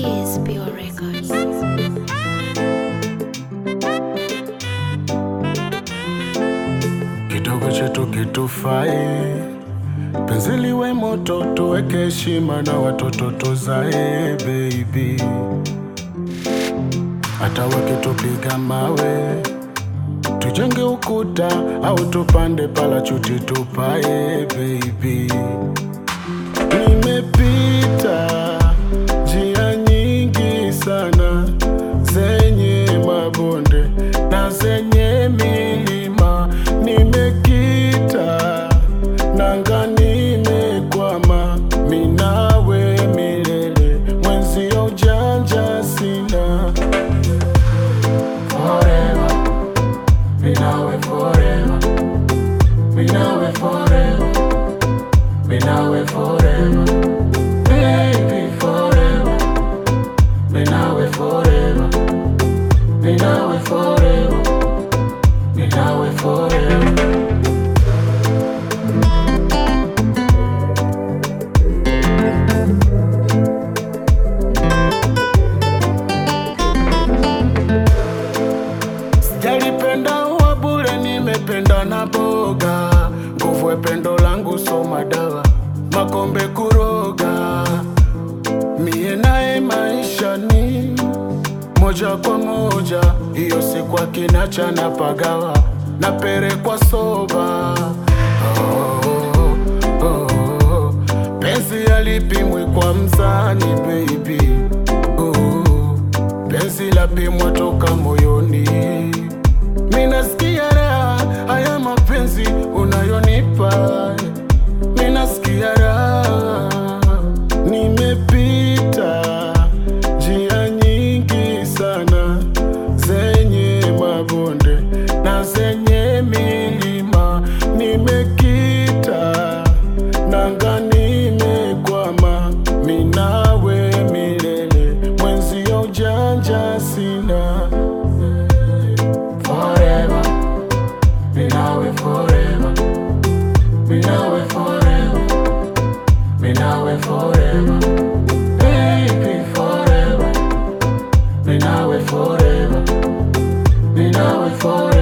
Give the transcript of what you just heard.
is Pure Records. kidogo chetu kitufai, penzi liwe moto, tuweke heshima na watoto tuzae baby, hata wakitupiga mawe tujenge ukuta au tupande palachuti tupae baby. Nimepita njia nyingi sana zenye mabonde na zenye milima, nimekita nanga, nimekwama minawe milele, mwenzio ujanja sina forever, minawe forever, minawe forever, minawe forever, baby forever, minawe forever, minawe forever, minawe forever. Sijalipenda uwa bure, nimependa na boga. Nguvu ya pendo langu so madawa, makombe kuroga. Mie naye maisha ni moja kwa moja, hiyo siku akinacha na pagawa na pere kwa soba. Oh, oh, oh. Penzi alipimwi kwa mzani baby oh, penzi lapimwa toka moyoni. Minasikia raha haya mapenzi unayonipa, minasikia raha. Nimepita njia nyingi sana zenye mabonde na zenye milima, nimekita nanga, nimekwama minawe milele, mwenzio ujanja sina forever, minawe forever, minawe forever, minawe forever, baby forever, minawe forever, minawe forever.